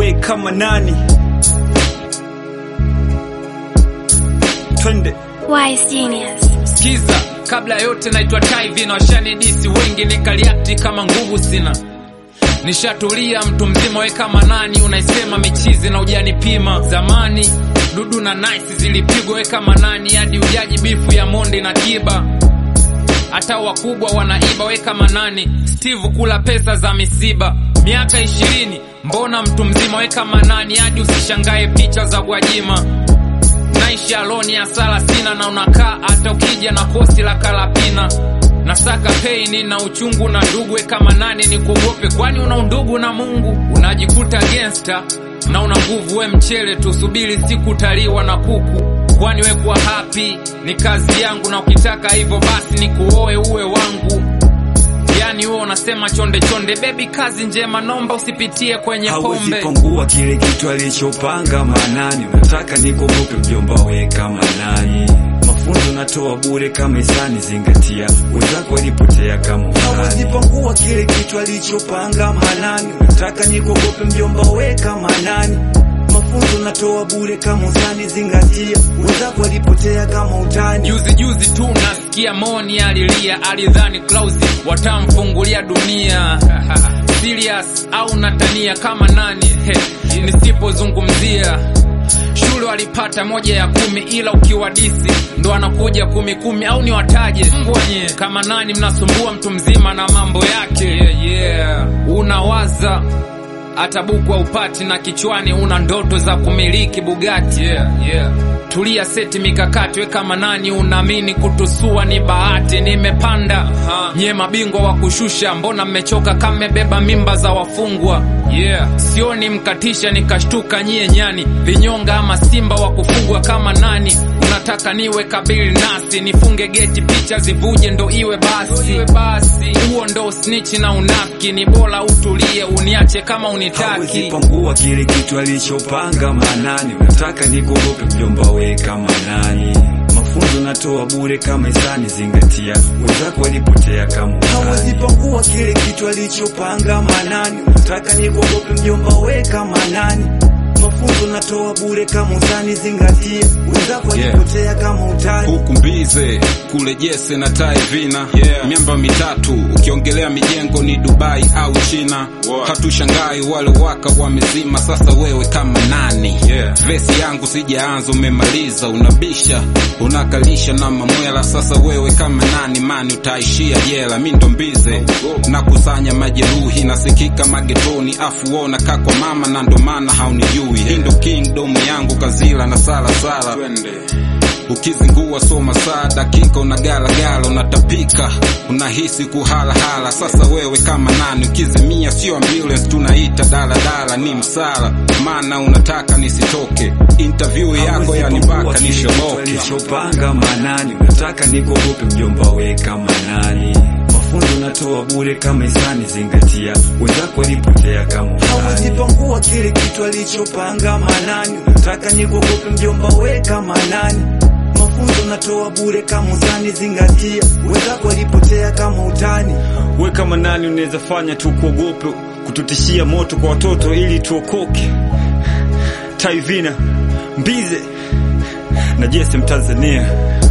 we kama nani? Twende. Wise Genius. Skiza, kabla ya yote naitwa Taivi na washanidisi wengi nikaliakti kama nguvu sina. Nishatulia mtu mzima we kama nani unaisema michizi na ujanipima zamani dudu na nice zilipigwa we kama nani hadi ujaji bifu ya monde na kiba hata wakubwa wanaiba we kama nani Steve kula pesa za misiba miaka ishirini mbona mtu mzima we kama nani hadi usishangae picha za Gwajima naishi aloni ya sala sina na unakaa hata ukija na kosi la kalapina nasaka peini na uchungu na ndugu we kama nani ni kuogope kwani una undugu na mungu unajikuta gangster na una nguvu we mchele tusubiri siku utaliwa na kuku kwani we kuwa happy ni kazi yangu na ukitaka hivyo basi ni kuoe uwe wangu yani huo unasema chonde chonde bebi kazi njema nomba usipitie kwenye Hawezi pombe pangua kile kitu alichopanga manani. Unataka nikuogope mjomba we kama nani? Mafunzo natoa bure kama hisani, zingatia wenzako walipotea kama Hawezi pangua kile kitu alichopanga manani. Unataka nikuogope mjomba we kama nani? Mafunzo natoa bure kama usani, zingatia wenzako walipotea kama utani. Juzi juzi tu nasikia Moni alilia, alidhani Klausi watamfungulia dunia. Serious au natania kama nani? He, nisipozungumzia shule walipata moja ya kumi, ila ukiwadisi ndo anakuja kumi kumi, au ni wataje mbwanye kama nani? Mnasumbua mtu mzima na mambo yake yeah, yeah. Unawaza hata buku upati na kichwani una ndoto za kumiliki Bugatti yeah, yeah. Tulia seti mikakati we kama nani unaamini kutusua ni bahati nimepanda uh-huh. Nye mabingwa wa kushusha mbona mmechoka kama mmebeba mimba za wafungwa yeah. Sioni mkatisha nikashtuka nyie nyani vinyonga ama simba wa kufugwa kama nani unataka niwe kabili nasi nifunge geti picha zivuje ndo iwe basi huo ndo snitch na unafiki ni bora utulie uniache kama Hawezi unitaki pangua kile kitu alichopanga manani. Unataka nikuogope mjomba we kama nani? Mafunzo natoa bure kama hisani, zingatia wenzako walipotea kama Hawezi pangua kile kitu alichopanga manani. Unataka nikuogope mjomba we kama nani? Mafunzo natoa bure kama usani, zingatia wenzako walipotea kama utani. huku mbize kule jese na taivina Yeah. miamba mitatu ukiongelea mijengo ni dubai au china Wow. hatushangai wale waka wamezima sasa wewe kama nani Yeah. vesi yangu sijaanza umemaliza unabisha unakalisha na mamwela sasa wewe kama nani mani utaishia jela mi ndo mbize nakusanya majeruhi nasikika magetoni afu wona kakwa mama na ndo maana haunijui hii ndo kingdom yangu kazila na salasala ukizingua soma saa dakika unagalagala unatapika unahisi kuhalahala sasa wewe kama nani ukizimia sio ambulance tunaita daladala ni msala maana unataka nisitoke interview yako yanibaka nishoboke alichopanga manani. Unataka nikuogope mjomba we kama nani? Mafunzo natoa bure kama hisani, zingatia wenzako walipotea kama Hawezi pangua kile kitu alichopanga manani. Unataka nikuogope mjomba we kama nani? Mafunzo natoa bure kama usani, zingatia wenzako walipotea kama utani. We kama nani unaweza fanya tu kuogope kututishia moto kwa watoto ili tuokoke? Taivina Mbize na Jesse Mtanzania